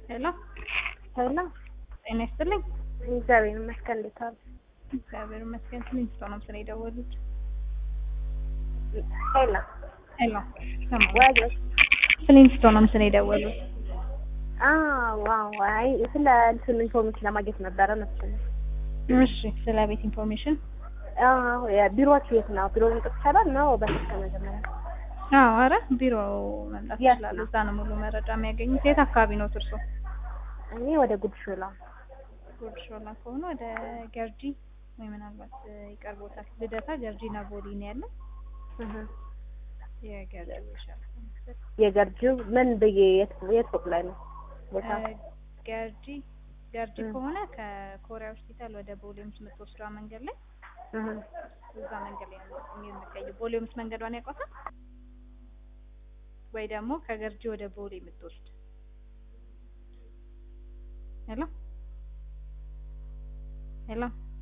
ሄሎ ሄሎ ጤና ይስጥልኝ። እግዚአብሔር ይመስገን። እንዴት ዋሉ? እግዚአብሔር ይመስገን። ፍሊንስቶ ነው ስለ የደወሉት። ሄሎ ሄሎ ሰማ ወይ ፍሊንስቶ ነው ስለ የደወሉት። ዋው አይ ስለ እንትን ኢንፎርሜሽን ለማግኘት ነበረ መሰለኝ። እሺ ስለ ቤት ኢንፎርሜሽን አዎ ቢሮዎቹ የት ነው? ቢሮ መምጣት ይቻላል ነው በስልክ መጀመሪያ? አዎ፣ አረ ቢሮ መምጣት የት ይችላሉ። ነው? እዛ ነው ሙሉ መረጃ የሚያገኙት። የት አካባቢ ነው እርሶ? እኔ ወደ ጉድ ሾላ ጉድ ሾላ ከሆነ ወደ ገርጂ ወይ ምናልባት ይቀርቦታል። ልደታ ገርጂ እና ቦሌ ነው ያለው። እህ የገርጂ ይሻላል። የገርጂው ምን ብዬ የት የት ፎቅ ላይ ነው ቦታ? ገርጂ ገርጂ እ። ከሆነ ከኮሪያ ሆስፒታል ወደ ቦሌምስ የምትወስደዋ መንገድ ላይ እህ እዛ መንገድ ላይ ነው የምትቀየው። ቦሌምስ መንገዷን ያውቋታል? ወይ ደግሞ ከገርጂ ወደ ቦሌ የምትወስድ ሄሎ ሄሎ